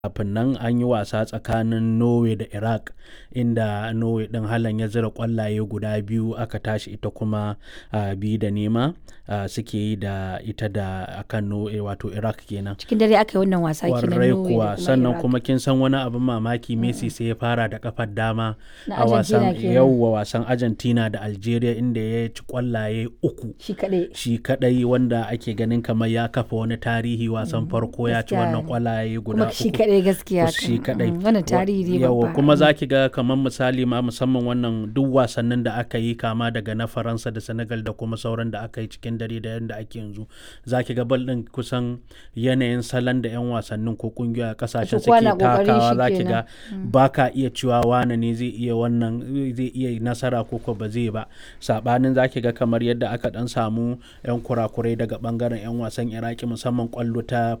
kafin nan an yi wasa tsakanin norway da iraq inda norway din halan ya zira kwallaye guda biyu aka tashi ita kuma uh, biyu da nema uh, suke yi da ita da akan norway wato iraq kenan cikin dare aka yi wannan wasa kenan kwarai Norway da kuwa kuma sannan Iraq. kuma kin san wani abin mamaki messi sai ya fara da kafar dama Na a wasan Argentina kenan. yauwa wasan argentina da algeria inda ya ci kwallaye uku shi kaɗai shi kadai wanda ake ganin kamar ya kafa wani tarihi wasan farko ya ci gaskiya wannan ne. kwallaye guda kuma shi uku kaɗai gaskiya shi kan. kadai Mm, wannan tarihi ne yawa babba kuma za ki ga kamar misali ma musamman wannan duk wasannin da aka yi kama daga na faransa da senegal da kuma sauran da aka yi cikin dare da yadda ake yanzu za ki ga bal din kusan yanayin salon da 'yan wasannin ko kungiyoyi a kasashen kowa suke na kokarin takawa shi za ki kenan. ga ba ka iya cewa wane ne zai iya wannan zai iya nasara ko ko ba zai ba sabanin za ki ga kamar yadda aka dan samu 'yan kurakurai daga bangaren 'yan wasan iraki musamman kwallo ta